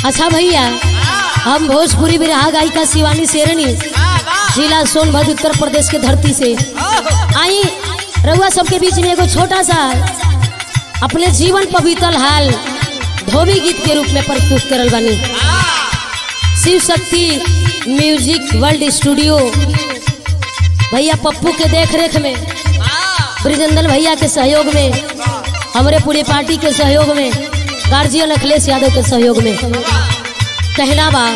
अच्छा भैया हम भोजपुरी बिरहा गायिका शिवानी शेरनी जिला सोनभद्र उत्तर प्रदेश के धरती से आई रउआ सबके बीच में एगो छोटा सा अपने जीवन पर बीतल हाल धोबी गीत के रूप में प्रस्तुत करल बानी Shiv Shakti music world studio भैया पप्पू के देख रेख में ब्रिजेंद्र भैया के सहयोग में हमारे पूरी पार्टी के सहयोग में गार्जियन अखिलेश यादव के सहयोग में कहना बा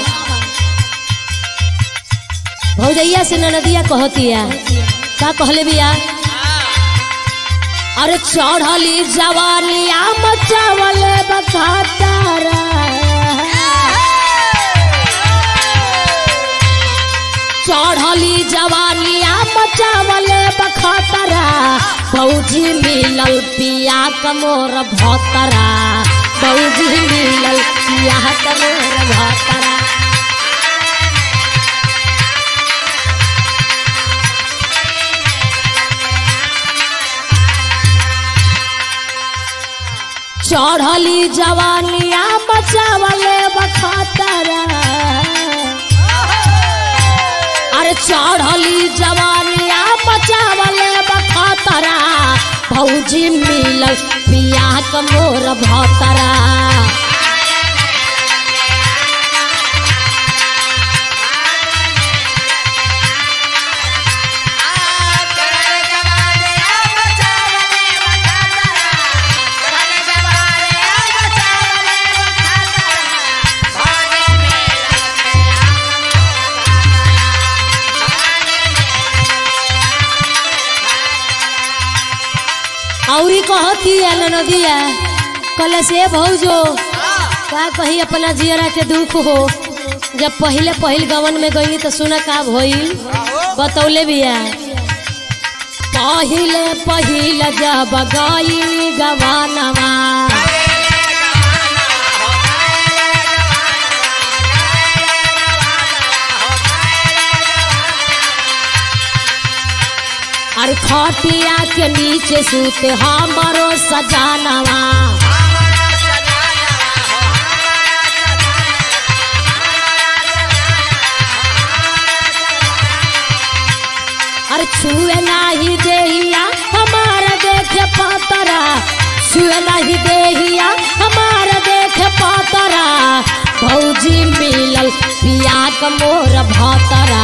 भौजैया से ननदिया कहतिया का कहले बिया अरे चढ़ली जवानिया मचावल बखातारा चढ़ली जवानिया मचावल बखातरा फौजी मिलल पिया कमोर भतरा फौजी मिलल पिया कमोर भतरा चढ़ली जवानिया बचावल बखातरा अरे चढ़ली जवानिया बचावल बखातरा भौजी मिलल पिया कमोर भतरा औरी कहती है नदिया कल से भौजो का कही अपना जियरा के दुख हो जब पहले पहिल गवन में गई तो सुना का भइल बतौले बिया पहिले पहिल जब गई गवानवा अरे खटिया के नीचे सूते हमारो सजानवा अरे छुए नाही देहिया हमारा देखे पातरा छुए नहीं देहिया हमारा देखे पातरा भौजी मिलल पिया कमोर भतरा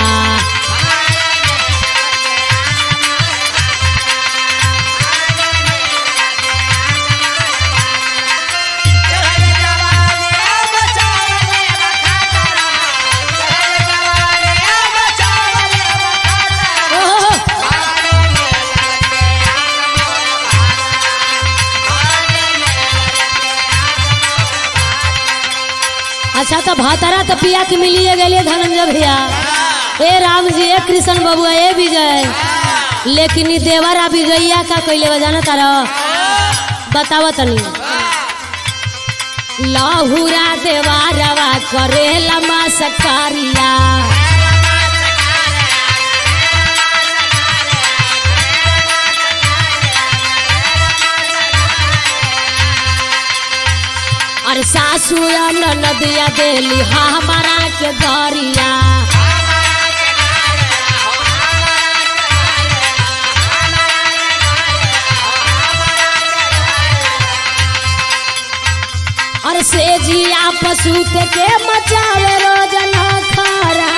ओहो, अच्छा तो भातरा तो पिया के मिलिए गए धनंजय भैया ए राम जी ए कृष्ण बबुआ ए विजय लेकिन ई देवरा विजयया का कैले बजाना तारा बतावा तनी लाहुरा देवारवा करेला मा सकारिया अरे सासू या नदिया देली हमारा के गरिया अरे से जिया पसूत के मचावे रोजना खारा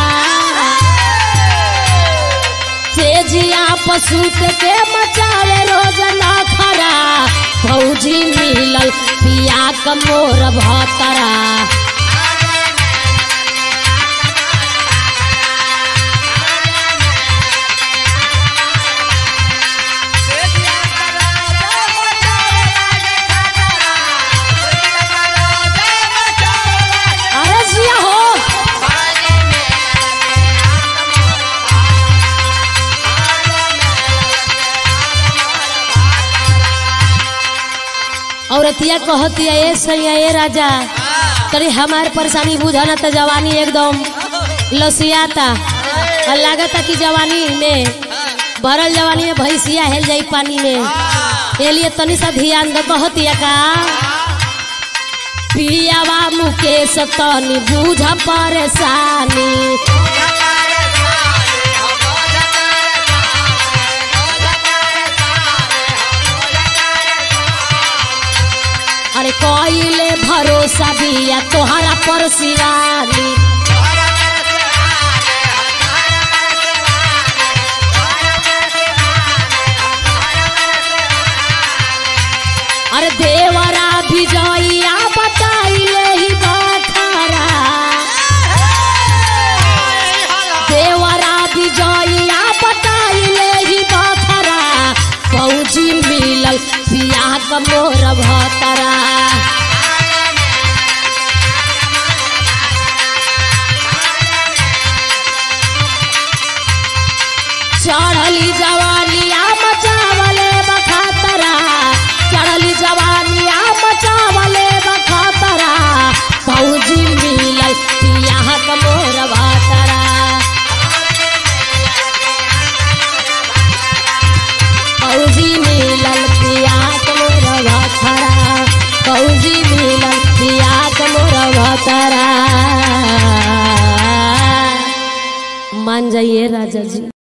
से जिया पसूत के मचावे रोजना खरा भौजी मिलल पिया कमोर भतरा अरे जिया हो औरतिया कहतिया ए सैया ए राजा तरी हमार परेशानी बुझा ना तो जवानी एकदम लसियाता और लागता कि जवानी में भरल जवानी में भैंसिया हेल जाई पानी में ये लिए तनी सा ध्यान दो कहतिया का पियावा मुकेश तनी बूझ परेशानी अरे कइले भरोसा बिया तोहरा पर शिवानी अरे देवरा विजया बताइले ही बखारा देवरा विजया बताइले ही बखरा फौजी मिलल पिया क मोर भतरा चढ़ली जवानिया मचावले बखातरा चढ़ली जवानिया मचावले बखातरा फौजी मिलल पिया क मोर भतरा फौजी मिलल पिया क मोर भतरा फौजी मिलल पिया क मोर भतरा मान जाइए राजा जी